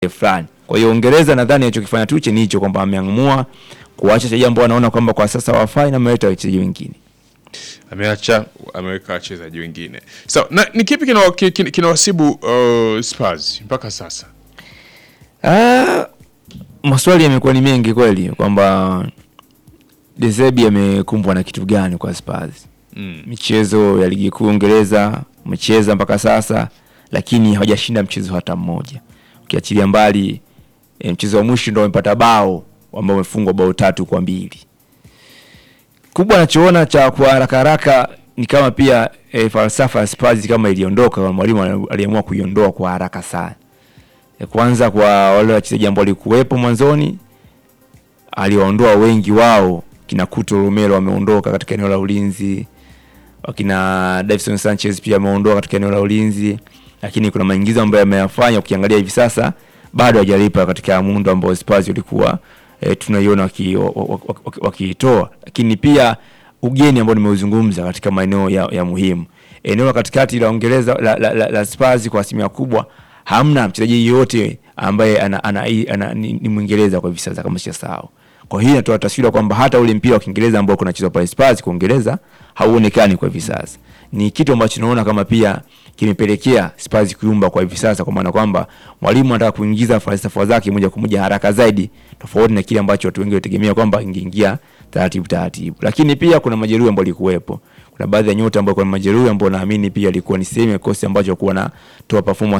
fulani. Kwa hiyo Uingereza nadhani alichokifanya Tuche ni hicho kwamba ameamua kuacha wachezaji ambao anaona kwamba kwa sasa wafai na ameleta wachezaji wengine. ameacha ameweka wachezaji wengine so, na ni kipi kinawasibu kina, kina kinawasibu, uh, Spurs mpaka sasa Ah, maswali yamekuwa ni mengi kweli kwamba De Zerbi amekumbwa na kitu gani kwa Spurs. mm. Michezo ya ligi kuu Uingereza umecheza mpaka sasa, lakini hawajashinda mchezo hata mmoja, ukiachilia mbali e, mchezo wa mwisho ndo wamepata bao ambao wamefungwa bao tatu kwa mbili. Kubwa anachoona cha kwa haraka haraka ni kama pia e, falsafa ya Spurs kama iliondoka, mwalimu aliamua kuiondoa kwa haraka sana. E, kwanza kwa wale wachezaji ambao walikuwepo mwanzoni aliwaondoa wengi wao, kina Kuto Romero wameondoka katika eneo la ulinzi, wakina Davison Sanchez pia ameondoka katika eneo la ulinzi, lakini kuna maingizo ambayo ameyafanya, ukiangalia hivi sasa bado hajalipa katika muundo ambao Spurs walikuwa e, tunaiona wakiitoa waki, waki, waki lakini pia ugeni ambao nimeuzungumza katika maeneo ya, ya muhimu eneo la katikati la Uingereza la, la, la, la Spurs kwa asilimia kubwa hamna mchezaji yeyote ambaye ana, ana, ana, ana, ni, ni Mwingereza kwa hivi sasa kama sijasahau. Kwa hiyo inatoa taswira kwamba hata ule mpira wa Kiingereza ambao kunachezwa pale Spurs kwa Uingereza hauonekani kwa hivi sasa. Ni kitu ambacho naona kama pia kimepelekea Spurs kuyumba kwa hivi sasa, kwa maana kwamba mwalimu anataka kuingiza falsafa zake moja kwa moja haraka zaidi, tofauti na kile ambacho watu wengi walitegemea kwamba ingeingia taratibu taratibu. Lakini pia kuna majeruhi ambao walikuwepo kuna baadhi ya nyota ambao kuna majeruhi ambao naamini pia alikuwa ni sehemu ya kikosi ambacho kuwa na toa performance